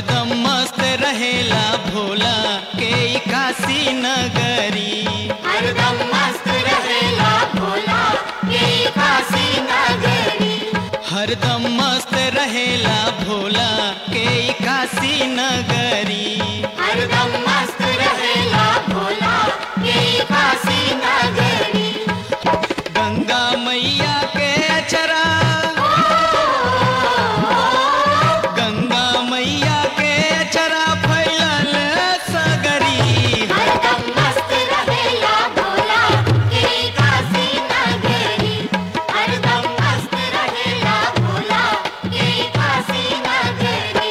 हरदम मस्त रहेला भोला के ई काशी नगरी हरदम मस्त रहेला भोला के काशी नगरी हरदम मस्त रहेला भोला के ई काशी नगरी हरदम मस्त रहेला भोला के काशी नगरी गंगा मैया के अचरा गंगा मैया के अचरा फैलल सगरी हरदम मस्त रहेला भोला के काशी नगरी हरदम मस्त रहेला भोला के काशी नगरी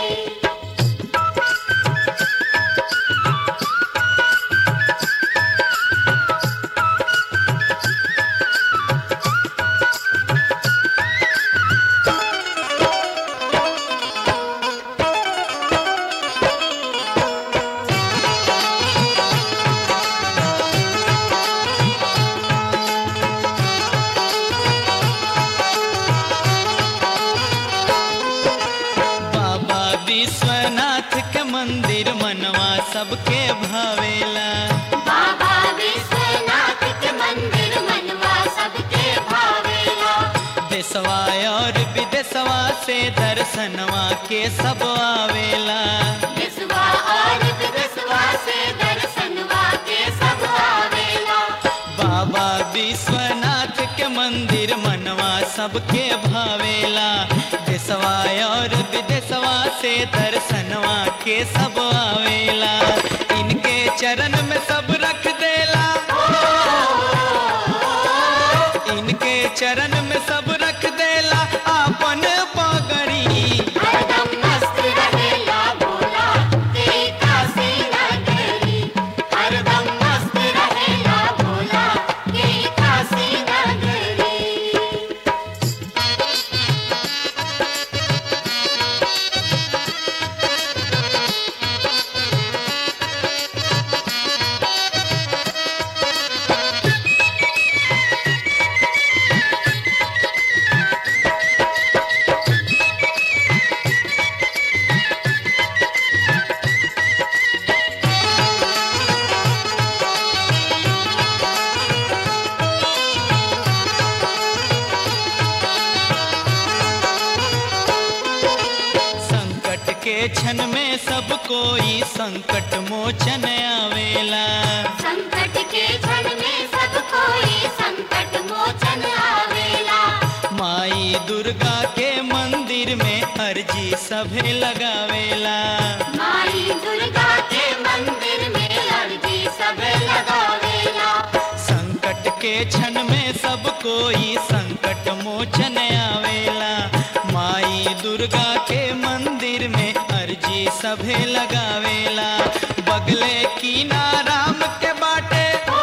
बाबा विश्वनाथ के मंदिर मनवा सबके भावेला बाबा विश्वनाथ के मंदिर मनवा सबके भावेला देशवा और विदेशवा से दर्शनवा के सब आवेला विश्वा और विश्वा से दर्शनवा के सब आवेला बाबा विश्वनाथ के मंदिर मनवा सबके भावेला देशवा और विदेशवा से दर्शनवा के सब आवेला इनके चरण में सब रख देला इनके चरण में सब रख देला आपन पगड़ी हरदम मस्त रहेला भोला के काशी नगरी हरदम मस्त रहेला भोला के काशी नगरी संकट के क्षण में सब कोई संकट मोचन आवेला संकट के क्षण में सब कोई संकट मोचन आवेला माई दुर्गा के मंदिर में अर्जी सभे लगावेला माई दुर्गा के मंदिर में अर्जी सब लगावेला संकट के क्षण में सब कोई संकट मोचन आवेला माई दुर्गा के मंदिर में अर्जी सभे लगावेला बगले की नाराम के बाटे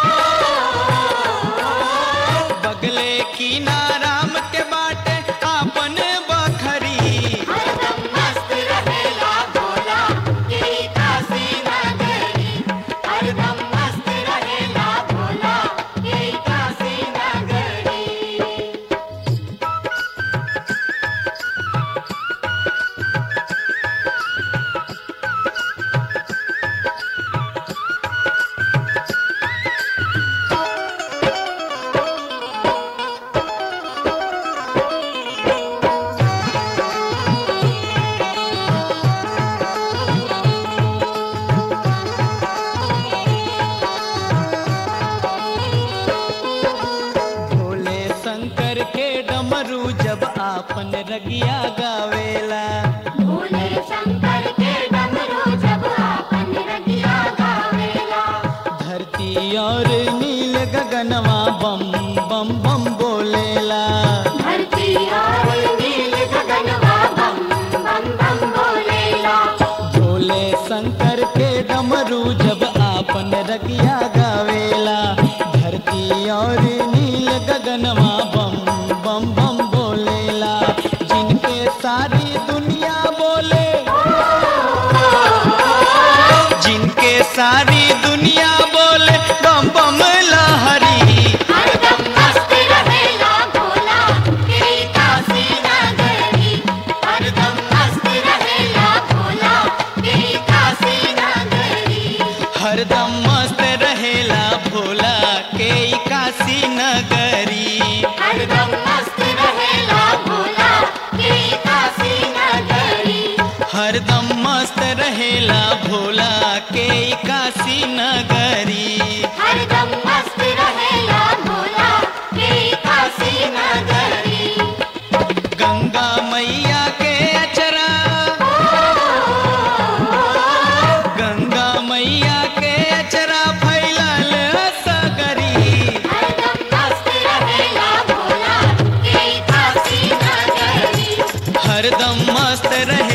बगले की नाराम के बाटे आपन बखरी हरदम मस्त रहेला भोला के काशी नगरी हरदम मस्त रहेला भोला के काशी नगरी भोले शंकर के डमरू जब आपन रगिया गावेला भोले शंकर के डमरू जब आपन रगिया गावेला धरती और नील गगनवा बम बम बम बोलेला धरती और नील गगनवा बम बम बम बोलेला भोले शंकर के डमरू जब आपन रगिया गावेला धरती और नील गगनवा बम बम बम बोलेला जिनके सारी दुनिया बोले जिनके सारी दुनिया बोले बम बम लहरी हरदम मस्त रहेला भोला के काशी नगरी हरदम मस्त रहेला भोला नगरी हरदम मस्त रहेला भोला के काशी नगरी हरदम मस्त रहेला भोला के काशी नगरी हरदम मस्त रहेला भोला के काशी नगरी गंगा मैया के अचरा गंगा मैया के अचरा फैलल सगरी हरदम मस्त रहेला भोला के काशी नगरी हरदम मस्त रहे